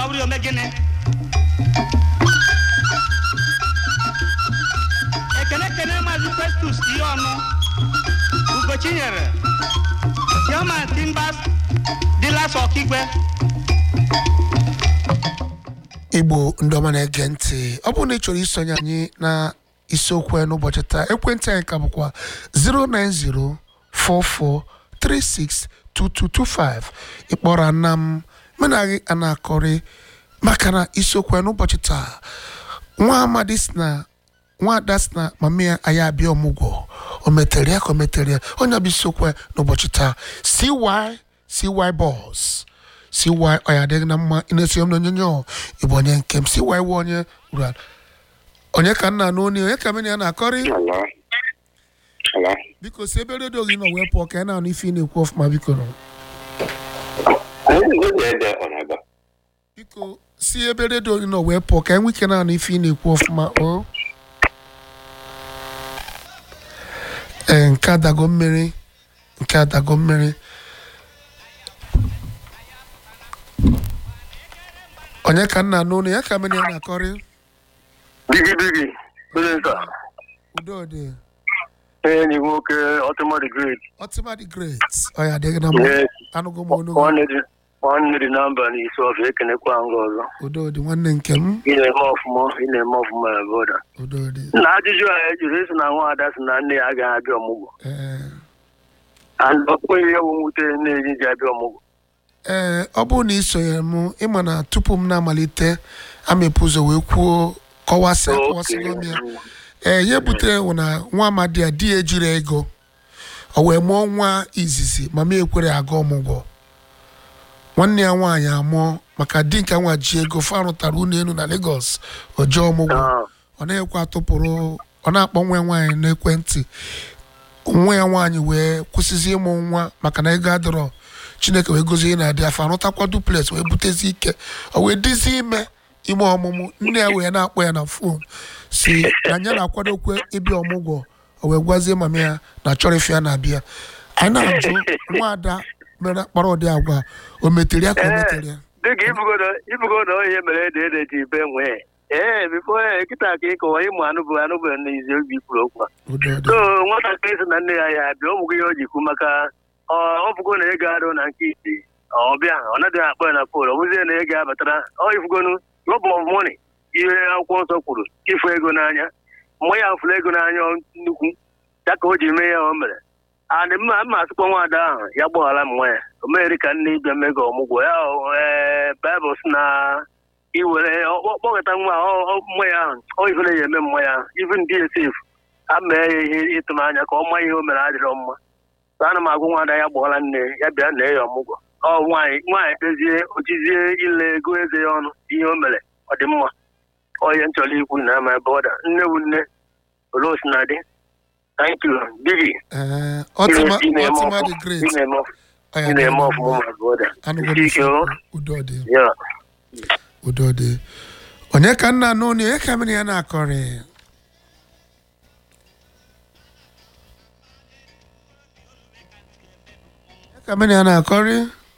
ọ bụrụ ya ome gịnị ekene ekene maazị festus ihe ọnụ ugochinyere chairman timbers dealers ọkigwe igbo ndị ọma na-ege ntị ọ bụrụ na ị chọrọ isonye anyị na isiokwu ya n'ụbọchị taa ekwentị anyị ka bụkwa 09044362225 ịkpọrọ ana m menaghị a na-akọrị maka na isiokwu ya n'ụbọchị taa nwa amadi si na nwada si na mama ya anyị abịa ọmụgwọ o metere ya ka o metere ya onye bụ isiokwu ya n'ụbọchị taa cy cy bọs cy ọ ya adịghị na mma ị na-esi m n'onyonyo ịbụ onye nke m cy wụ onye rural onye ka nna n'oni onye ka mene ya na-akọrị Hello. Hello. biko si ebe redio gị nọ wee pụọ ka ị na-anụ ife ị na-ekwu ọfụma biko nọ Anyị na-ede ọnaga. biko si ebe redio gị nọ wee pụọ ka enwe ike na-anụ ife ị na-ekwu ọfụma o ee nke adago mmiri nke adago mmiri onye ka nna n'onu ya ka mene ya na-akọrị Bigi bigi, Benita, udodị enyi nwoke Ultimate Great. ọtịma dị great ọ ya adịghị na mma Yes, anụgo m onu gị nwanne dị nwanne dị na mba n'isi ọfịa ekenekwa nga ọzọ. udodị nwanne nke m Ị na-eme ọfụma, ị na-eme ọfụma ya boda. udodị Na ajụjụ a ejiri esi na nwa ada si na nne ya agaghị abịa ọmụgwọ. ee And ọ bụghị ihe bụ mwute na-eji ji abịa ọmụgwọ. ee ọ bụrụ na ị sonyere m ịma na tupu m na-amalite amepụ ụzọ wee kwuo kọwasị akọwasịgo m ya ee ihe butere wụ na nwa amadi a di ya ejiri ego o wee mụọ nwa izizi mama ekwere aga ọmụgwọ nwanne ya nwaanyị amụọ maka di nke nwa ji ego fa rụtara ụlọ elu na Lagos o jee ọmụgwọ Ah, ọ na-ekwe atụpụrụ ọ na-akpọ nwa ya nwaanyị n'ekwentị nwa ya nwaanyị wee kwụsịzi ịmụ nwa maka na ego adịrọ chineke wee gozie na-adị afọ arụtakwa duplex wee butezi ike o wee dizi ime ime ọmụmụ nne ya wee na-akpọ ya na fon si na ya na-akwadokwe ịbịa ọmụgwọ o wee gwazie mama ya na chọrọ ife ya na-abịa anyị na-ajụ nwaada mere kpara ụdị agwa o metere ya ka o metere ya dịka ibugodo ibugodo ihe mere ede ede ji be nwee. Ee, bifo ee, kịta ka ịkọwa ịmụ anụ bụ anụ bụ n'izi obi kwuru okwu a. udo dị so nwatakịrị sị na nne ya ya bịa ọmụgwọ ihe o ji kwu maka ọ ọ bụgo na ego adịghị na nke isi ọ bịa ọ naghị akpọ ya na fon ọ bụzie na ego abatara ọ ifugonu rob of money ihe akwụkwọ nsọ kwuru ịfụ ego n'anya mgbe ya fụrụ ego n'anya nnukwu ya ka o ji mee ya o mere adị mma mma asịkpọ nwaada ahụ ya gbaghara m nwa ya o megheri ka nne ịbịa mego ọmụgwọ ya ee baịbụl sị na iwere kpọkọta nwa ọ- ọ- nwa ya ahụ ọ ifere ya eme nwa ya even dsf a mee ya ihe ịtụnanya ka ọ maa ihe o mere adịrọ mma so ana m agwa nwaada ya gbọọla nne ya bịa na ya ọmụgwọ ọ nwaanyị nwaanyị kpezie ojizie ile ego eze ya ọnụ ihe o mere ọ dị mma ọ ihe m chọrọ ikwu na ama ebe ọ da nne wu nne olee osi na dị thank you bigi ee ọtịma ị na-eme ọtịma ọfụ- dị great ị na-eme ọfụ- Ọ ya ị adịghị na-eme na ọfụma mma. ma brọda Anụgo m ike isi o okwu. udo dị ya udo dị onye ka nna n'onu onye ka mmiri ya na-akọrị onye ka mmiri ya na-akọrị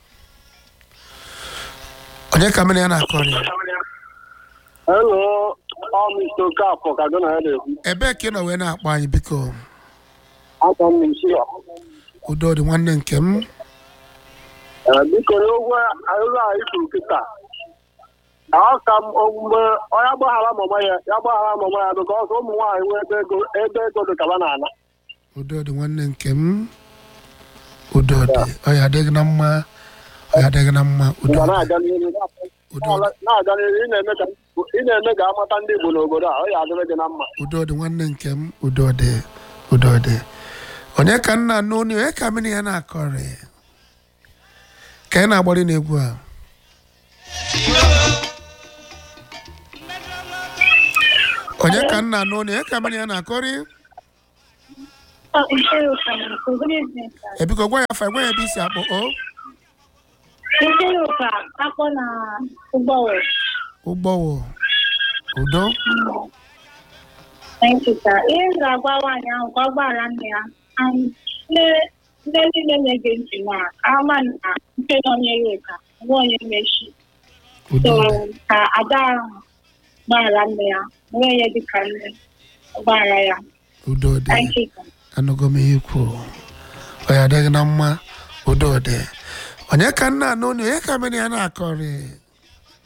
onye ka mmiri ya na-akọrị Hello, ọ Mr. Okafọ ka gị na ya na-ekwu. ebee ka ị nọ wee na-akpọ anyị biko Aka m n'isi ya. udo dị nwanne nke m Ee, Biko n'ogwe ahụhụ a ikwu kịta. Ọ ka m mgbe onye gbaghara mama ya ya gbaghara mama ya bịka ọsọ ụmụ nwaanyị nwee ebe ego ebe ego dị kaba n'ala. udo dị nwanne nke m udo dị ọ ya adịghị na mma ọ ya adịghị na mma udo Mgbe dị na-aga n'ihu udo dị na-aga n'ihu ị na-eme ka ị na-eme ka amata ndị Igbo n'obodo a ọ ya adịrị gị na mma. udo dị nwanne nke m udo dị udo dị onye ka nna n'onu onye ka mmiri ya na-akọrị ka ị na-agbari n'egwu a onye ka nna n'onu onye ka mmiri ya na-akọrị Oh, Ncheruka. Good evening, sir. ebiko gwa ya afa gwa ya ebe isi akpọ o Ncheruka, akpọ na ụgbọwụ. ụgbọwụ udo Thank you, sir. Ihe m ga-agwa nwaanyị ahụ ka ọ gbaghara nne ya. And nne nne niile na-ege ntị na ama na nke nọ Ncheruka, nwa onye mechi. udo so dị ka ada ahụ gbaghara nne ya nwee ya dịka nne gbaghara ya udo dị thank you anụgo m ihe kwuru ọ ya adịghị na mma udo dị onye ka nna anụ onye onye ka mere ya na-akọrị